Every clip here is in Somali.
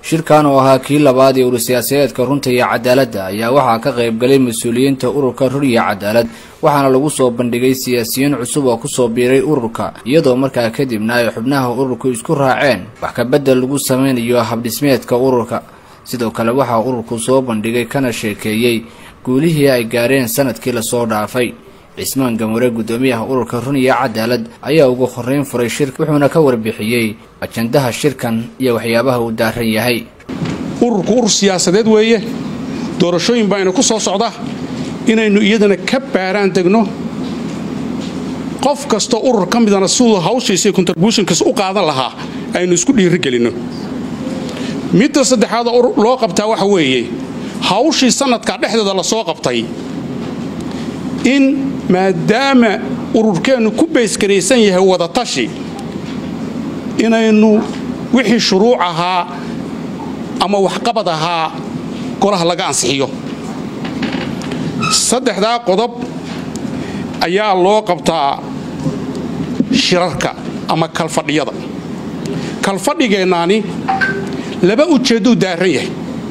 shirkan oo ahaa kii labaad ee urursiyaasadeedka runta iyo cadaaladda ayaa waxaa ka qaybgalay mas-uuliyiinta ururka rur iyo cadaalad waxaana lagu soo bandhigay siyaasiyiin cusub oo kusoo biiray ururka iyadoo markaa kadibna ay xubnaha ururku isku raaceen wax kabedel lagu sameynayo habdhismeedka ururka sidoo kale waxaa ururku soo bandhigay kana sheekeeyey guulihii ay gaareen sanadkii lasoo dhaafay cismaan gamure guddoomiyaha ururka run iyo cadaalad ayaa ugu horreyn furay shirka wuxuuna ka warbixiyey ajandaha shirkan iyo waxyaabaha uu daaran yahay ururku urur siyaasadeed weeye doorashooyin baa ina ku soo socda inaynu iyadana ka baaraan degno qof kastoo urur ka midana siduu hawshiisa contributionkiis u qaadan lahaa aynu isku dhiirigelinno midda saddexaad loo qabtaa waxa weeye hawshii sanadka dhexdeeda lasoo qabtay in maadaama ururkeennu ku baysgaraysan yahay wadatashi inaynu wixii shuruuc ahaa ama waxqabad ahaa golaha laga ansixiyo saddexdaa qodob ayaa loo qabtaa shirarka ama kalfadhiyada kalfadhigeennaani laba ujeedduu daaran yahay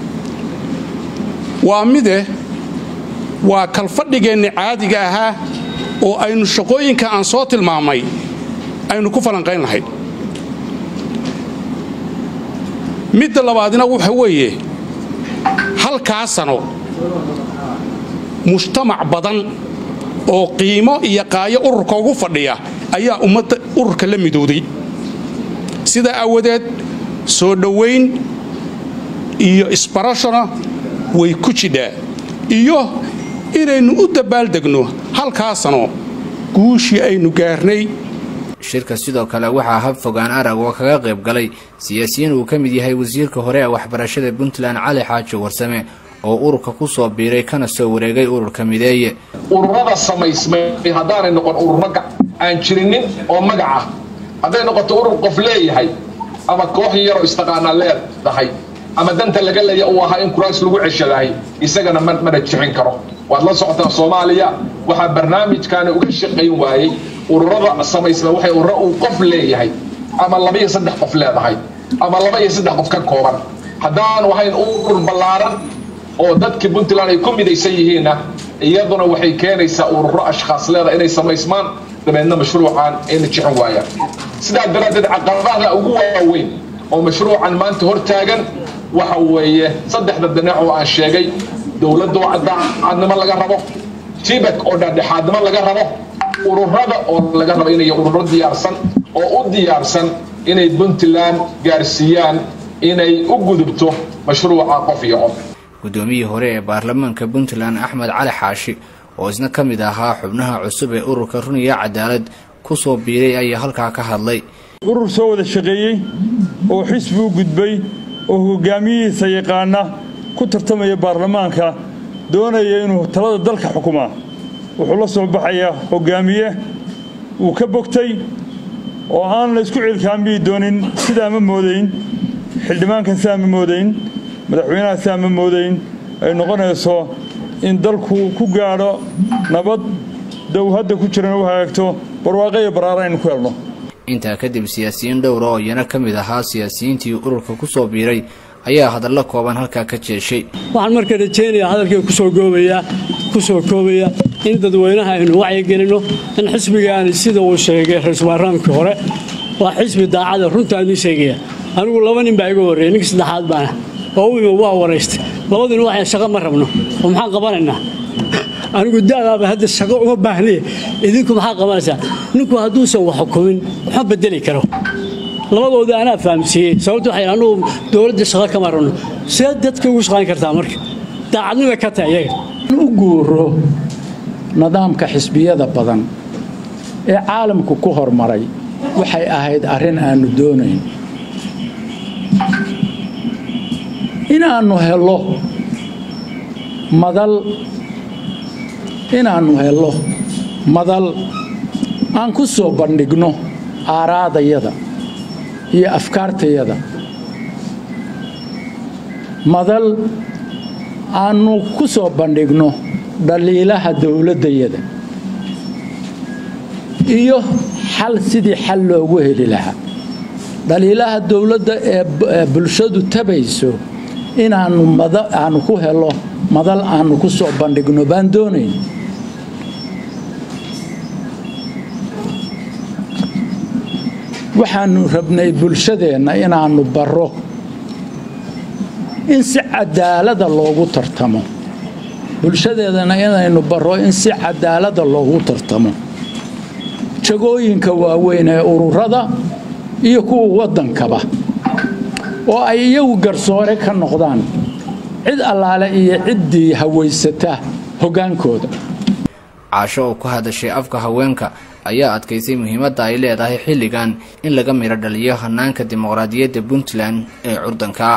waa mide waa kalfadhigeenni caadiga ahaa oo aynu shaqooyinka aan soo tilmaamay aynu ku falanqayn lahayd midda labaadna waxa weeye halkaa sano mujtamac badan oo qiimo iyo qaayo ururka ugu fadhiya ayaa ummadda ururka la midowday sidaa aawadeed soo dhowayn iyo isbarashona way ku jidhaa iyo inaynu u dabaaldegno halkaa sano guushii aynu gaarnay shirka sidoo kale waxaa hab fogaan arag oo kaga qayb galay siyaasiyiin uu ka mid yahay wasiirka hore ee waxbarashada puntland cali xaaji warsame oo ururka ku soo biiray kana soo wareegay ururka mideeye ururada samaysmay haddaanay noqon ururo aan jirinin oo magac ah hadday noqoto urur qof leeyahay ama koox yaroo istaqaanaa leedahay ama danta laga leeya uu ahaa in kuraas lagu ceshadahay isagana mana jixin karo waad la socotaa soomaaliya waxaa barnaamijkaani uga shaqayn waayey ururada samaysma waxay ururo uu qof leeyahay ama laba iyo saddex qof leedahay ama laba iyo saddex qof ka kooban haddaan wahayn urur ballaaran oo dadkii puntland ay ku midaysan yihiinna iyaduna waxay keenaysaa ururo ashkhaas leeda inay samaysmaan dabeedna mashruucan ayna jixin waayaan sidaa daraaddeed caqabadaha ugu waaweyn oo mashruucan maanta hor taagan waxa weeye saddexda dinac oo aan sheegay dowladda oo cadnimo laga rabo tibak oo dhexdhexaadnimo laga rabo ururada oo laga rabo inay ururo diyaarsan oo u diyaarsan inay puntland gaarsiiyaan inay u gudubto mashruuca qof iyo qof guddoomiyii hore ee baarlamaanka puntland axmed cali xaashi oo isna ka mid ahaa xubnaha cusub ee ururka run iyo cadaalad ku soo biiray ayaa halkaa ka hadlay urur soo wada shaqeeyey oo xisbi u gudbay oo hogaamiyihiisa yaqaana ku tartamaya baarlamaanka doonaya inuu talada dalka xukumaa wuxuu la soo baxayaa hogaamiye uu ka bogtay oo aan la isku cilkaambihi doonin sidaa ma moodayn xildhibaankan sidaa ma moodayn madaxweynaha sidaa ma moodayn ay noqonayso in dalku ku gaadho nabad dow hadda ku jirana u hagaagto barwaaqo iyo baraara aynu ku helno intaa kadib siyaasiyiin dhowra oo iyana ka mid ahaa siyaasiyiintii ururka ku soo biiray ayaa hadallo kooban halkaa ka jeeshay waxaan marka rajaynayaa hadalkii kusoo goobayaa ku soo koobaya in dadweynaha aynu wacyigelinno in xisbigaani sida uu sheegay ra-iisul baarlamankii hore waa xisbi daacada runtaa idin sheegaya anigu laba nin baa iga horreeyay ninka saddexaad baana oo u imo waa waraystay labadiina waxay shaqo ma rabno oo maxaan qabanaynaa anigu da'daaba hadda shaqo uma baahniye idinku maxaa qabanaysaa ninku hadduusan wax xukumin waxma bedeli karo labadooda anaa fahamsiiyey sababto waxay anugu dowladda shaqo kama rabno see dadka ugu shaqayn kartaa marka daacadnima ka tahay iyaga u guuro nidaamka xisbiyada badan ee caalamku ku hormaray waxay ahayd arrin aannu doonayn inaannu helo madal inaannu helo madal aan ku soo bandhigno aaraadayada iyo afkaartayada madal aannu ku soo bandhigno dhaliilaha dowladdayada iyo xal sidii xal loogu heli lahaa dhaliilaha dowladda ee bulshadu tabayso inaanu aanu ku helo madal aanu ku soo bandhigno baan doonayn waxaanu rabnay bulshadeenna inaannu barro in si cadaalada loogu tartamo bulshadeedana inaynu barro in si cadaalada loogu tartamo jagooyinka waaweyn ee ururada iyo kuwa waddankaba oo ay iyagu garsoore ka noqdaan cid allaale iyo ciddii hawaysata hoggaankooda caasho oo ku hadashay afka haweenka ayaa adkaysay muhiimadda ay leedahay xilligan in laga midho dhaliyo hanaanka dimuqraadiyadda puntland ee curdanka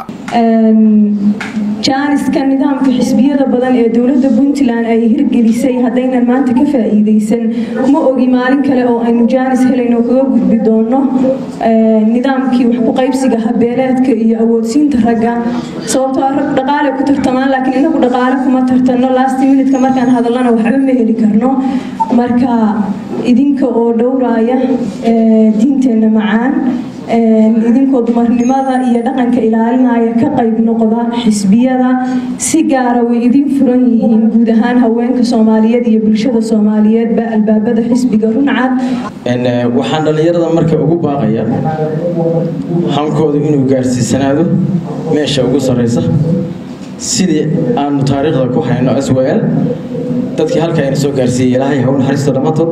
jaaniska nidaamka xisbiyada badan ee dowladda puntland ay hirgelisay haddaynan maanta ka faa'iidaysan ma ogi maalin kale oo aynu jaanis helayno kaga gudbi doono nidaamkii wax ku qaybsiga habeeleedka iyo awoodsiinta ragga sababtoo ah rag dhaqaale ku tartamaan laakiin inagu dhaqaale kuma tartanno last minutka markaan hadallana waxba ma heli karno marka idinka oo dhowraaya diinteenna macaan idinkoo dumarnimada iyo dhaqanka ilaalinaya ka qayb noqda xisbiyada si gaara way idin furan yihiin guud ahaan haweenka soomaaliyeed iyo bulshada soomaaliyeedba albaabada xisbiga runcad waxaan dhallinyarada marka ugu baaqaya hankoodu inuu gaarsiisanaado meesha ugu sarraysa sidii aanu taariikhda ku hayno swal dadkii halka ayna soo gaarsiiyey ilaahay haw naxariisto dhammaantood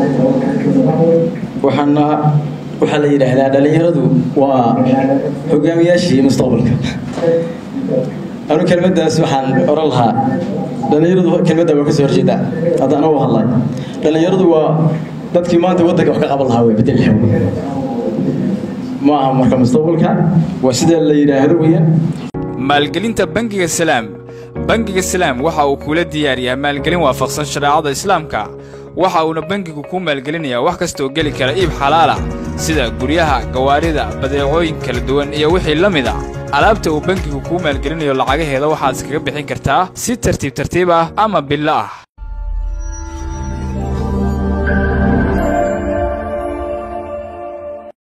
waxaana waxaa la yidhaahdaa dhallinyaradu waa hogaamiyaashii mustaqbalka anu kelmaddaas waxaan oran lahaa dhallinyaradu kelmadda waa ka soo horjeedaa haddaan u hadlay dhallinyaradu waa dadkii maanta waddanka wax ka qaban lahaa way bedel lahaa ma aha marka mustaqbalka waa sida la yidhaahdo weeyaan maalgelinta bangiga salaam bangiga salaam waxa uu kula diyaariyaa maalgelin waafaqsan shareecada islaamka waxa uuna bangigu ku maalgelinayaa wax kastaoo geli kara iib xalaalah sida guryaha gawaarida badeecooyin kala duwan iyo wixii la mid a alaabta uu bangigu kuu maalgelinayo lacagaheeda waxaad iskaga bixin kartaa si tartiib tartiib ah ama billo ah